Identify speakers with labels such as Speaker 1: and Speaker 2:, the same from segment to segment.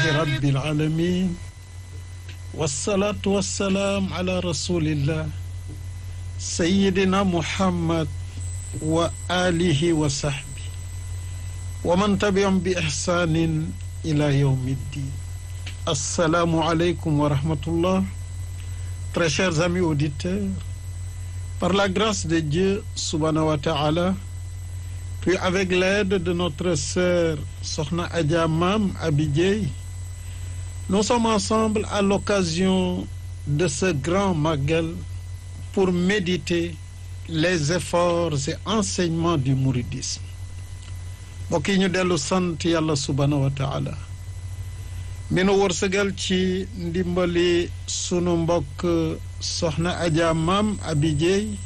Speaker 1: rabbil alamin wasalaatu wasalaam ala rasulillah sayidina muhammad wa alihi wa sahbi wa man tabiahum bi ihsanin ila yawmi ddin assalaamu aleykum wa rahmatullah très chers amis auditeurs par la grâce de Dieu subhanahu wa ta'ala puis avec l'aide de notre sœur Sokhna Adja Mam Abi Dieye nous sommes ensemble à l'occasion de ce grand magal pour méditer les efforts et enseignements du mouridisme mbokk yi ñu dellu sant yàlla subhanahu wa taala mi nu wërsëgal ci ndimbali sunu mbokk soxna Adja Mam Abi Dieye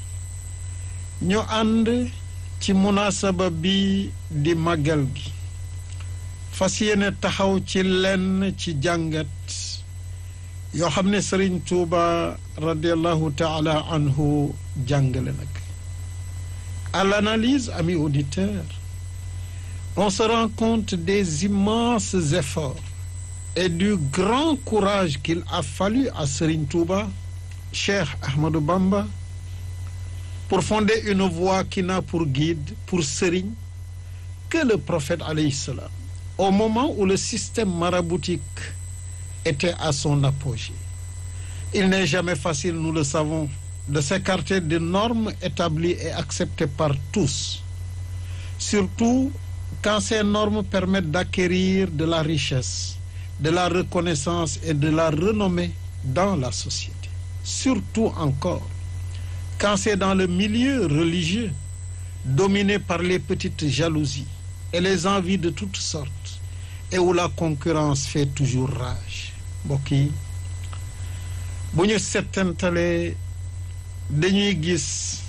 Speaker 1: ñu ànd ci munasaba bi di màggal gi fas yéene taxaw ci lenn ci jàngat yoo xam ne Sëriñ Tuuba radiallahu taala anhu jàngale nag à l'analyse amis auditeurs on se rend compte des immenses efforts et du grand courage qu'il a fallu à Sëriñ Tuuba Cheikh Ahmadou Bamba pour fonder une voie qui n'a pour guide pour sëriñ que le prophète alayhi salam au moment où le système maraboutique était à son apogée il n'est jamais facile nous le savons de s'écarter des normes établies et acceptées par tous surtout quand ces normes permettent d'acquérir de la richesse de la reconnaissance et de la renommée dans la société surtout encore quand c'est dans le milieu religieux dominé par les petites jalousies et les envies de toutes sortes et où la concurrence fait toujours rage mbokk yi bu ñu settantalee dañuy gis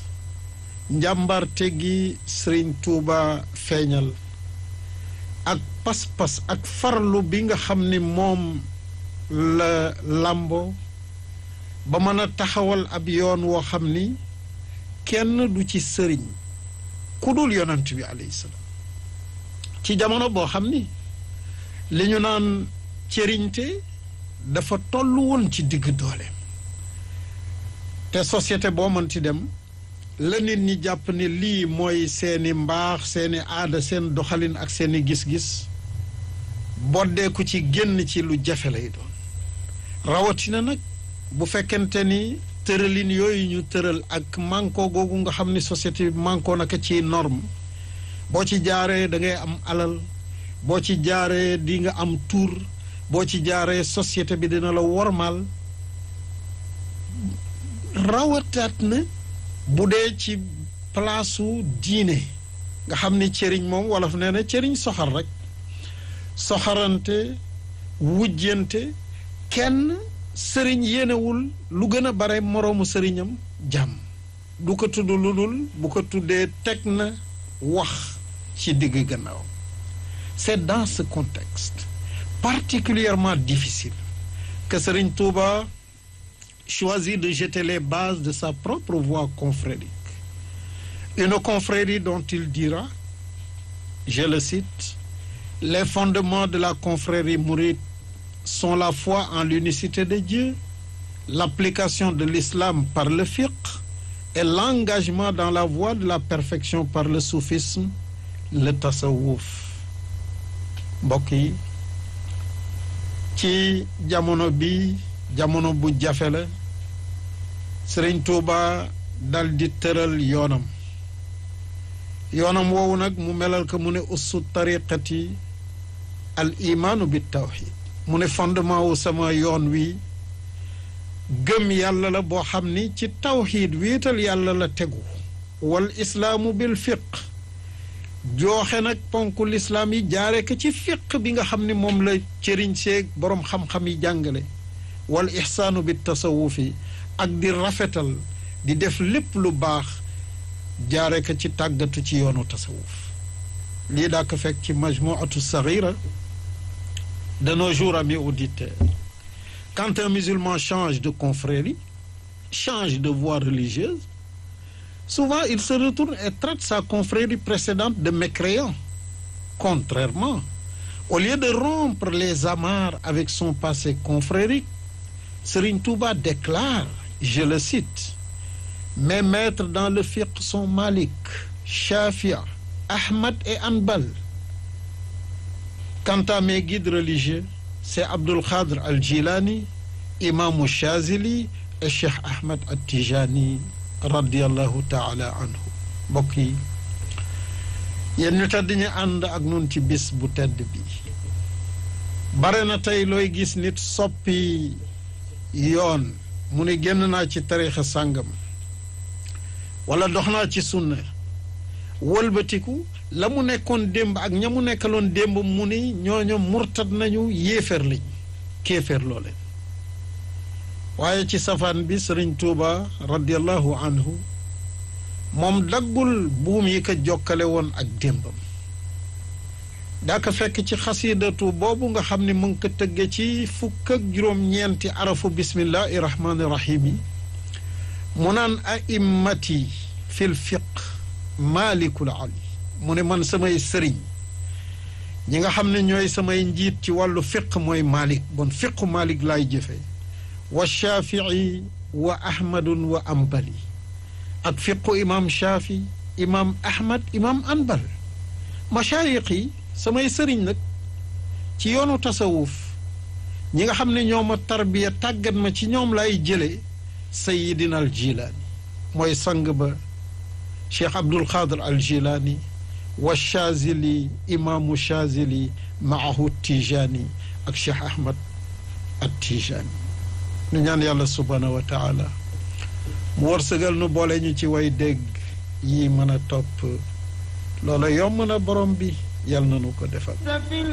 Speaker 1: njàmbarte gi Sëriñ Tuuba feeñal ak pas-pas ak farlu bi nga xam ni moom la làmbo ba mën a taxawal ab yoon woo xam ni kenn du ci sëriñ ku dul yonent bi alayhi salaam ci jamono boo xam ni li ñu naan cëriñte dafa toll woon ci digg dooleem te société boo mën ci dem la nit ñi jàpp ne lii mooy seeni mbaax seeni aada seen doxalin ak seeni gis-gis boddeeku ci génn ci lu jafe lay doon rawatina nag bu fekkente ni tëralin yooyu ñu tëral ak manko googu nga xam ni société bi manko naka ci norme boo ci jaaree da ngay am alal boo ci jaaree di nga am tur boo ci jaaree société bi dina la wormaal rawataat na bu dee ci palaasu diine nga xam ni cëriñ moom wolof nee na cëriñ soxar rek soxarante wujjante kenn sëriñ yéenewul lu gën a bare moroomu sëriñam jàmm du ko tudd lu dul bu ko tuddee teg na wax ci digg gannaaw c'est dans ce contexte particulièrement difficile que Sëriñ Tuuba choisit de jeter les bases de sa propre voie confrérique une confrérie dont il dira je le cite les fondements de la confrérie mouride sont la foi en l'unicité de Dieu l'application de l'islam par le fiqh et l'engagement dans la voie de la perfection par le soufisme le tasawuf mbokk yi ci jamono bi jamono bu jafe la Sëriñ Tuuba dal di tëral yoonam yoonam woowu nag mu melal ko mu ne ussu tariqati al imaanu bi tawxid mu ne fondement wu sama yoon wi gëm yàlla la boo xam ni ci tawxiid wéetal yàlla la tegu wal islaamu bil fiq jooxe nag ponku lislaam yi jaare ko ci fiq bi nga xam ni moom la cëriñ seeg boroom xam-xam yi jàngale wal ixsaanu bi tasawufi ak di rafetal di def lépp lu baax jaare ko ci tàggatu ci yoonu tasawuf lii daa ko fekk ci majmuatu sagira de nos jours amis auditeurs quand un musulman change de confrérie change de voie religieuse souvent il se retourne et traite sa confrérie précédente de mécréant contrairement au lieu de rompre les amarres avec son passé confrérique Serigne Touba déclare je le cite mes maîtres dans le fiqh sont Malik Shafia Ahmad et Hanbal quant à mes guides religieux c'est Abdul Khadr al-Jilani Imam Chazili et Cheikh Ahmed At-Tijani radiallahu taala anhu mbokk yi yéen ñu tedd ñu ànd ak nun ci bis bu tedd bi bare na tey looy gis nit soppi yoon mu ni génn naa ci tariixa sàngam wala dox naa ci sunna wëlbatiku la mu nekkoon démb ak ña mu nekkaloon démb mu ni ñooñu murtad nañu yéeféer lañ kéeféer loo leen waaye ci safaan bi sëriñ tuuba radiallahu anhu moom daggul buum yi ko jokkale woon ak démbam daa ko fekk ci xasidatu boobu nga xam ne mu ngi ko tëgge ci fukk ak juróom-ñeenti arafu bismillahi rahmaani rahim yi mu naan aimmati fil fiq maalikul ali mu ne man samay sëriñ ñi nga xam ne ñooy samay njiit ci wàllu fiq mooy maalik bon fiqu maalik laay jëfe wa shafii wa ahmadun wa ambali ak fiqu imam shafi imam ahmad imam anbal machayiq yi samay sëriñ nag ci yoonu tasawuf ñi nga xam ne ñoo ma tarbiya tàggat ma ci ñoom lay jële sayidina al jilaani mooy sang ba cheikh abdul xaadir al jilaani wa chazili imaamu chazili maahu tijaani ak cheikh ahmad at tijaani nu ñaan yàlla subhaanahu wa taala mu wërsëgal nu boole ñu ci way dégg yi mën a topp loola yomb na borom bi yàlla na nu ko defal